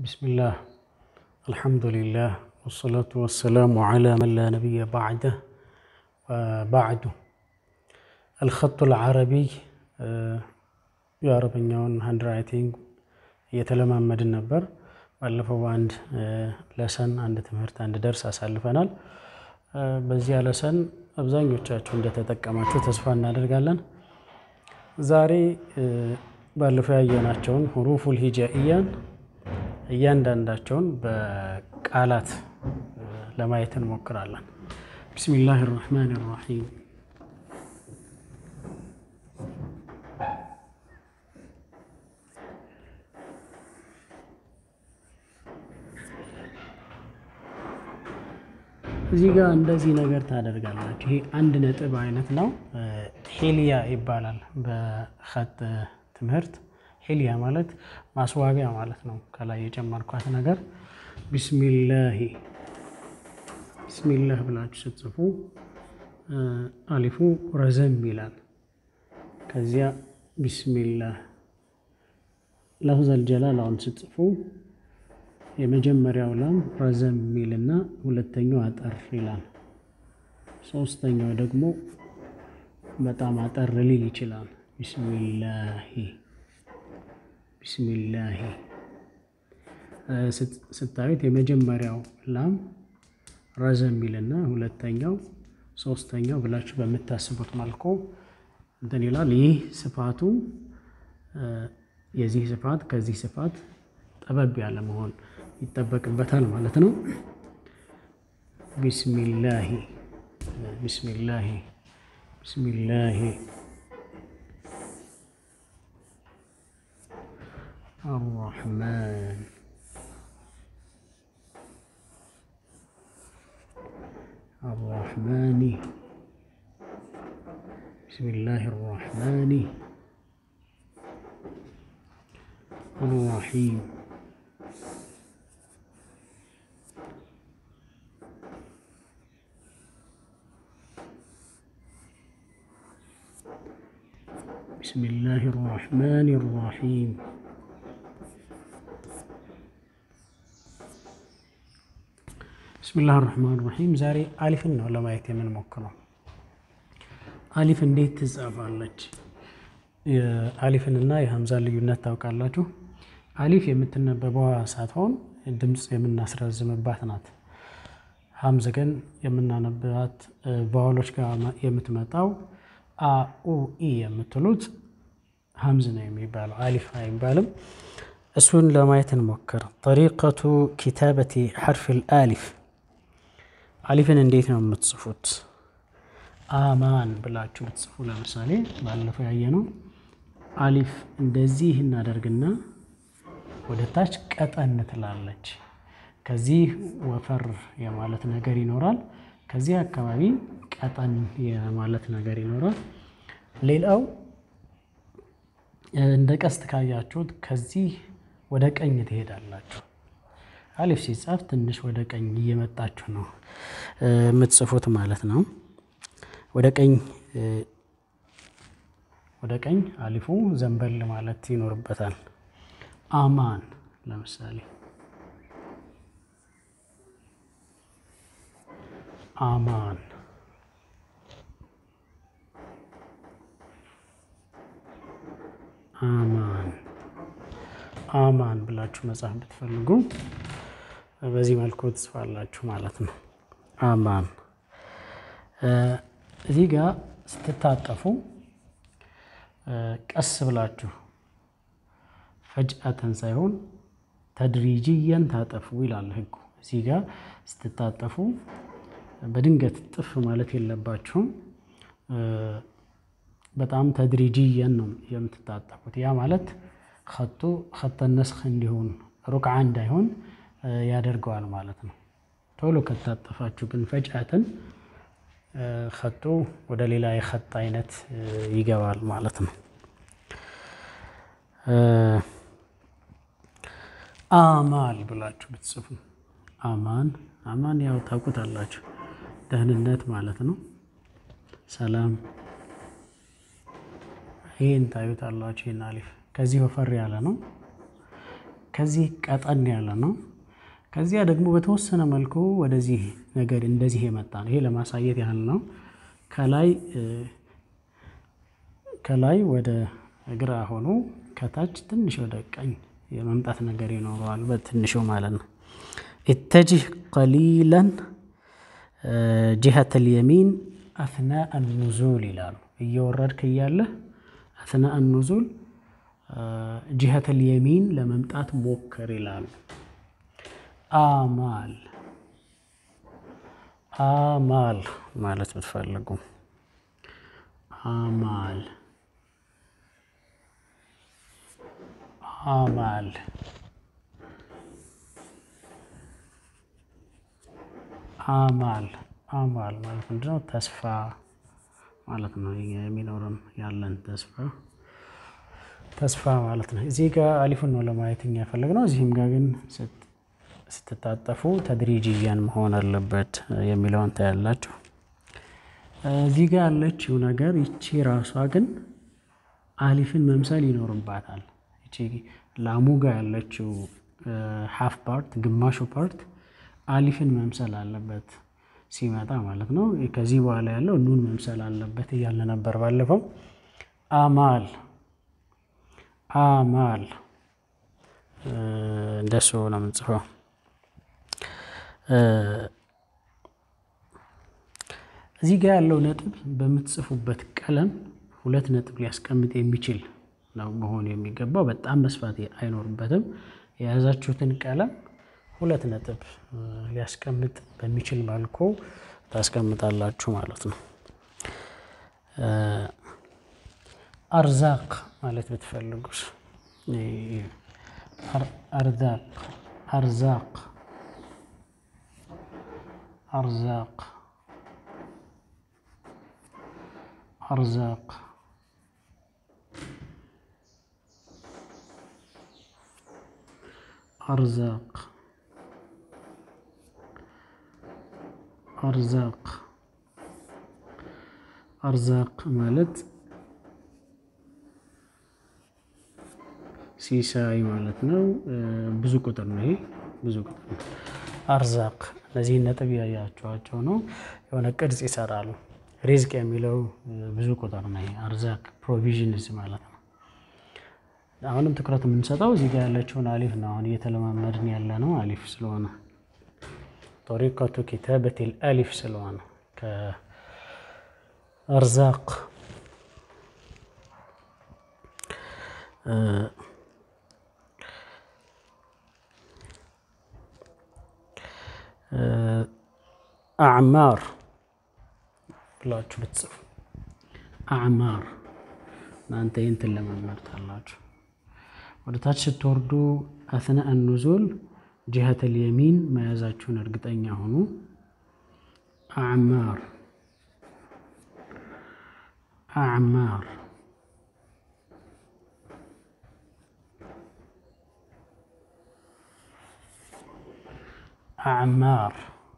ቢስሚላህ አልሐምዱሊላህ ወሰላቱ ወሰላሙ ዓላ መን ላ ነቢየ ባዕደህ ባዕዱ አልኸጡል ዓረቢይ የአረበኛውን ሃንድ ራይቲንግ እየተለማመድን ነበር። ባለፈው በአንድ ለሰን አንድ ትምህርት አንድ ደርስ አሳልፈናል። በዚያ ለሰን አብዛኞቻችሁ እንደተጠቀማችሁ ተስፋ እናደርጋለን። ዛሬ ባለፈው ያየናቸውን ሁሩፉል ሂጃኢያን እያንዳንዳቸውን በቃላት ለማየት እንሞክራለን። ቢስሚላህ ራህማን ራሒም እዚህ ጋር እንደዚህ ነገር ታደርጋላችሁ። ይሄ አንድ ነጥብ አይነት ነው። ሄሊያ ይባላል በኸጥ ትምህርት። ሄሊያ ማለት ማስዋቢያ ማለት ነው። ከላይ የጨመርኳት ነገር ቢስሚላሂ ቢስሚላህ ብላችሁ ስትጽፉ አሊፉ ረዘም ይላል። ከዚያ ቢስሚላህ ለፍዘል ጀላላውን ስትጽፉ የመጀመሪያው ላም ረዘም የሚልና ሁለተኛው አጠር ይላል። ሶስተኛው ደግሞ በጣም አጠር ሊል ይችላል። ቢስሚላሂ ቢስሚላሂ ስታዩት የመጀመሪያው ላም ረዘም የሚልና ሁለተኛው ሶስተኛው ብላችሁ በምታስቡት መልኩ እንትን ይላል። ይህ ስፋቱ የዚህ ስፋት ከዚህ ስፋት ጠበብ ያለ መሆን ይጠበቅበታል ማለት ነው። ቢስሚላሂ ቢስሚላሂ ቢስሚላሂ አራሕማን አራሕማኒ ቢስሚላሂ አራሕማኒ አራሒም ቢስሚላሂ ራሕማን ራሒም ቢስሚላህ ራሕማን ራሒም። ዛሬ አሊፍን ነው ለማየት የምንሞክረው። አሊፍ እንዴት ትጻፋለች? የአሊፍንና የሀምዛን ልዩነት ታውቃላችሁ? አሊፍ የምትነበበዋ ሳትሆን ድምፅ የምናስረዝምባት ናት። ሀምዝ ግን የምናነብባት ቫወሎች ጋር የምትመጣው አኡ ኢ የምትሉት ሀምዝ ነው የሚባለው፣ አሊፍ አይባልም። እሱን ለማየት እንሞክር። ጠሪቀቱ ኪታበቲ ሐርፊል አሊፍ። አሊፍን እንዴት ነው የምትጽፉት? አማን ብላችሁ ብትጽፉ ለምሳሌ ባለፈው ያየነው አሊፍ እንደዚህ እናደርግና ወደ ታች ቀጠን ትላለች። ከዚህ ወፈር የማለት ነገር ይኖራል። ከዚህ አካባቢ ቀጠን የማለት ነገር ይኖራል። ሌላው እንደ ቀስት ካያችሁት ከዚህ ወደ ቀኝ ትሄዳላችሁ። አሊፍ ሲጻፍ ትንሽ ወደ ቀኝ እየመጣችሁ ነው የምትጽፉት ማለት ነው። ወደ ቀኝ ወደ ቀኝ አሊፉ ዘንበል ማለት ይኖርበታል። አማን ለምሳሌ አማን አማን አማን ብላችሁ መጻፍ ብትፈልጉ በዚህ መልኩ ትጽፋላችሁ ማለት ነው። አማን እዚህ ጋር ስትታጠፉ ቀስ ብላችሁ ፈጅአተን ሳይሆን ተድሪጅየን ታጠፉ ይላል ሕጉ። እዚህ ጋር ስትታጠፉ በድንገት ጥፍ ማለት የለባችሁም። በጣም ተድሪጅየን ነው የምትታጠፉት። ያ ማለት ከጡ ከተነስኽ እንዲሆን ሩክዓ እንዳይሆን ያደርገዋል ማለት ነው። ቶሎ ከታጠፋችሁ ግን ፈጅአትን ከጡ ወደ ሌላ የኸጥ አይነት ይገባል ማለት ነው። አማል ብላችሁ ብትጽፉ አማን አማን ያው ታውቁታላችሁ፣ ደህንነት ማለት ነው። ሰላም ይህን ታዩታላችሁ። ይህን አሊፍ ከዚህ ወፈር ያለ ነው። ከዚህ ቀጠን ያለ ነው። ከዚያ ደግሞ በተወሰነ መልኩ ወደዚህ ነገር እንደዚህ የመጣ ነው። ይሄ ለማሳየት ያህል ነው። ከላይ ከላይ ወደ ግራ ሆኖ ከታች ትንሽ ወደ ቀኝ የመምጣት ነገር ይኖረዋል፣ በትንሹ ማለት ነው። ኢተጅህ ቀሊለን ጅሀት ልየሚን አትናአ ኑዙል ይላሉ። እየወረድክ እያለህ አትናአ ኑዙል ጅሀት ልየሚን ለመምጣት ሞክር ይላሉ። አማል አማል ማለት ብትፈልጉ አማል አማል አማል አማል ማለት ምንድነው? ተስፋ ማለት ነው። የሚኖረን ያለን ተስፋ ተስፋ ማለት ነው። እዚህ ጋር አሊፉን ነው ለማየት እኛ የፈለግነው። እዚህም ጋር ግን ስትታጠፉ ተድሪጅያን መሆን አለበት የሚለውን ታያላችሁ። እዚህ ጋር ያለችው ነገር ይቺ ራሷ ግን አሊፍን መምሰል ይኖርባታል። ይቺ ላሙ ጋር ያለችው ሀፍ ፓርት ግማሹ ፓርት አሊፍን መምሰል አለበት ሲመጣ ማለት ነው። ከዚህ በኋላ ያለው ኑን መምሰል አለበት እያለ ነበር ባለፈው። አማል አማል እንደሱ ነው የምንጽፈው። እዚህ ጋር ያለው ነጥብ በምትጽፉበት ቀለም ሁለት ነጥብ ሊያስቀምጥ የሚችል ነው መሆን የሚገባው። በጣም መስፋት አይኖርበትም። የያዛችሁትን ቀለም ሁለት ነጥብ ሊያስቀምጥ በሚችል መልኩ ታስቀምጣላችሁ ማለት ነው። አርዛቅ ማለት ብትፈልጉስ አርዛቅ አርዛቅ አርዛቅ አርዛቅ አርዛቅ አርዛቅ አርዛቅ ማለት ሲሳይ ማለት ነው። ብዙ ቁጥር ነው። ይሄ ብዙ ቁጥር ነው። አርዛቅ እነዚህን ነጥብ ያያቸዋቸው ነው። የሆነ ቅርጽ ይሰራሉ። ሪዝቅ የሚለው ብዙ ቁጥር ነው። ይሄ አርዛቅ ፕሮቪዥንስ ማለት ነው። አሁንም ትኩረት የምንሰጠው እዚህ ጋር ያለችውን አሊፍ ነው። አሁን እየተለማመድን ያለ ነው አሊፍ ስለሆነ ጦሪቀቱ ኪታበቲል አሊፍ ስለሆነ ከአርዛቅ አዕማር ብላችሁ ብትጽፉ አዕማር እናንተ ይህን ትለማመዱታላችሁ። ወደ ታች ስትወርዱ አስናአ ኑዙል ጅሀተል የሚን መያዛችሁን እርግጠኛ ሆኑ። አዕማር አዕማር አዕማር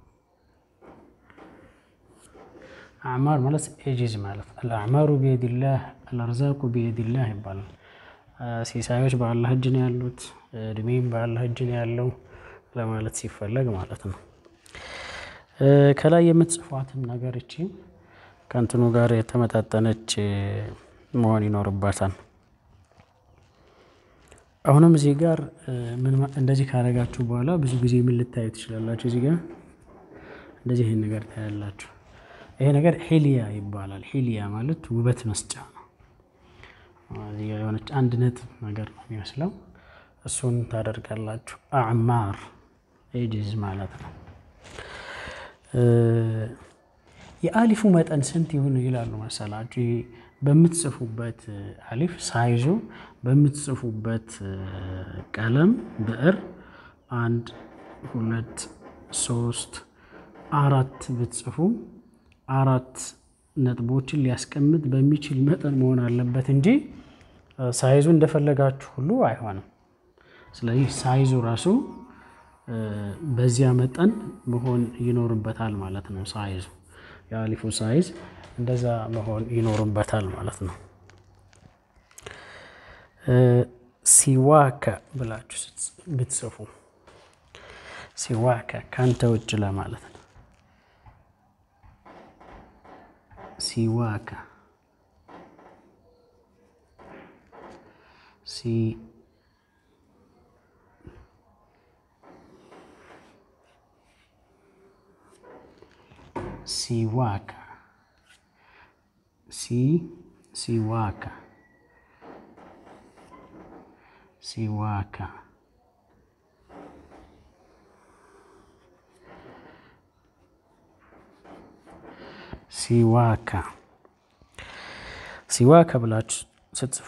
አዕማር ማለት ኤጂዝ ማለት አልአዕማሩ ቢየዲላህ አልአርዛቁ ቢየዲላህ ይባላል። ሲሳዮች በአላህ እጅ ነው ያሉት፣ እድሜም በአላህ እጅ ነው ያለው ለማለት ሲፈለግ ማለት ነው። ከላይ የምትጽፏትም ነገር እቺ ከእንትኑ ጋር የተመጣጠነች መሆን ይኖርባታል። አሁንም እዚህ ጋር እንደዚህ ካረጋችሁ በኋላ ብዙ ጊዜ ምን ልታዩ ትችላላችሁ? እዚህ ጋር እንደዚህ ይህን ነገር ታያላችሁ። ይሄ ነገር ሂሊያ ይባላል። ሂሊያ ማለት ውበት መስጫ ነው። እዚህ ጋር የሆነች አንድ ነጥብ ነገር ነው የሚመስለው። እሱን ታደርጋላችሁ። አዕማር ኤጅዝ ማለት ነው። የአሊፉ መጠን ስንት ይሁን ይላሉ መሰላችሁ? በምትጽፉበት አሊፍ ሳይዙ በምትጽፉበት ቀለም ብዕር አንድ ሁለት ሶስት አራት ብትጽፉ አራት ነጥቦችን ሊያስቀምጥ በሚችል መጠን መሆን አለበት እንጂ ሳይዙ እንደፈለጋችሁ ሁሉ አይሆንም። ስለዚህ ሳይዙ ራሱ በዚያ መጠን መሆን ይኖርበታል ማለት ነው። ሳይዙ የአሊፉ ሳይዝ እንደዛ መሆን ይኖርበታል ማለት ነው። ሲዋከ ብላችሁ ብትጽፉ ሲዋከ ካንተ ውጭ ለማለት ነው። ሲዋከ ሲ ሲዋከ ሲ ሲዋከ ሲዋከ ሲዋከ ሲዋከ ብላችሁ ስትጽፉ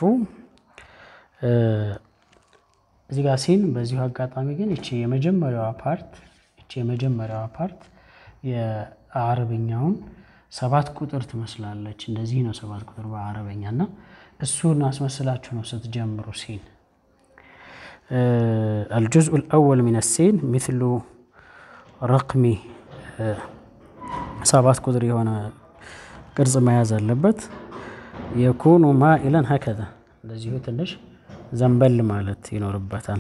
እዚህ ጋር ሲን በዚሁ አጋጣሚ ግን እቺ የመጀመሪያዋ ፓርት እቺ የመጀመሪያዋ ፓርት የአረብኛውን ሰባት ቁጥር ትመስላለች። እንደዚህ ነው ሰባት ቁጥር በአረበኛ እና እሱን አስመስላችሁ ነው ስትጀምሩ ሲን الجزء الأول من السين مثل رقم ሰባት ቁጥር የሆነ ቅርጽ መያዝ አለበት። የኩኑ ማኢለን ሀከዛ እንደዚሁ ትንሽ ዘንበል ማለት ይኖርበታል።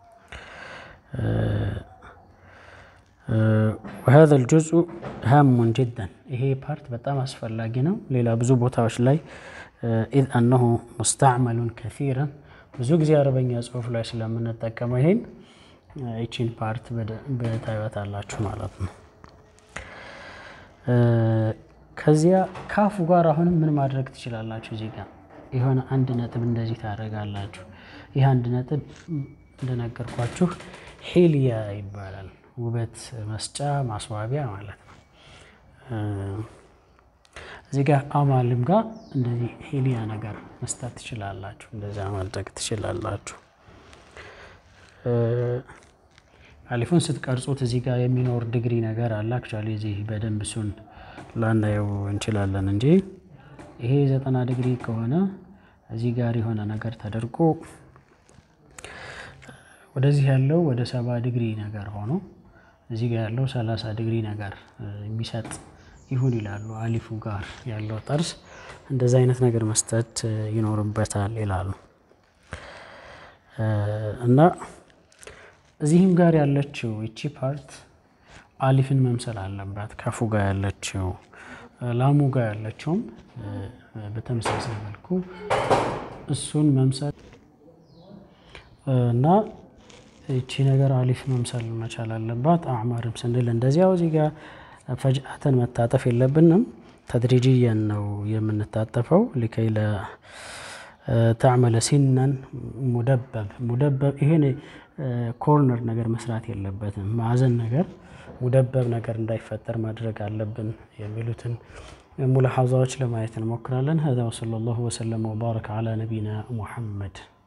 وهذا الجزء هام جدا ይሄ ፓርት በጣም አስፈላጊ ነው። ሌላ ብዙ ቦታዎች ላይ ኢዝ አነሁ ሙስተዕመሉን ከሲረን ብዙ ጊዜ አረበኛ ጽሁፍ ላይ ስለምንጠቀመው ይሄን ይቺን ፓርት በታይበታላችሁ ማለት ነው። ከዚያ ካፉ ጋር አሁንም ምን ማድረግ ትችላላችሁ? እዚህ ጋር የሆነ አንድ ነጥብ እንደዚህ ታደርጋላችሁ። ይህ አንድ ነጥብ እንደነገርኳችሁ ሂልያ ይባላል። ውበት መስጫ ማስዋቢያ ማለት ነው። እዚህ ጋር አማልም ጋር እንደዚህ ሂልያ ነገር መስጠት ትችላላችሁ። እንደዚያ ማድረግ ትችላላችሁ። አሊፉን ስትቀርጹት እዚህ ጋር የሚኖር ዲግሪ ነገር አለ። አክቹዋሊ እዚህ በደንብ እሱን ላናየው እንችላለን እንጂ ይሄ ዘጠና ዲግሪ ከሆነ እዚህ ጋር የሆነ ነገር ተደርጎ ወደዚህ ያለው ወደ ሰባ ዲግሪ ነገር ሆኖ እዚህ ጋር ያለው ሰላሳ ዲግሪ ነገር የሚሰጥ ይሁን ይላሉ። አሊፉ ጋር ያለው ጠርዝ እንደዚ አይነት ነገር መስጠት ይኖርበታል ይላሉ እና እዚህም ጋር ያለችው ይቺ ፓርት አሊፍን መምሰል አለባት። ከፉ ጋር ያለችው ላሙ ጋር ያለችውም በተመሳሳይ መልኩ እሱን መምሰል እና ይቺ ነገር አሊፍ መምሰል መቻል አለባት። አዕማርም ስንል እንደዚያው እዚህ ጋር ፈጅአተን መታጠፍ የለብንም። ተድሪጅየን ነው የምንታጠፈው። ሊከይ ተዕመለ ሲነን ሙደበብ ሙደበብ ይሄን ኮርነር ነገር መስራት የለበትም። ማዕዘን ነገር ሙደበብ ነገር እንዳይፈጠር ማድረግ አለብን የሚሉትን ሙላሐዛዎች ለማየት እንሞክራለን። ሀዛ ወሰለላሁ ወሰለም ወባረከ ዓላ ነቢና ሙሐመድ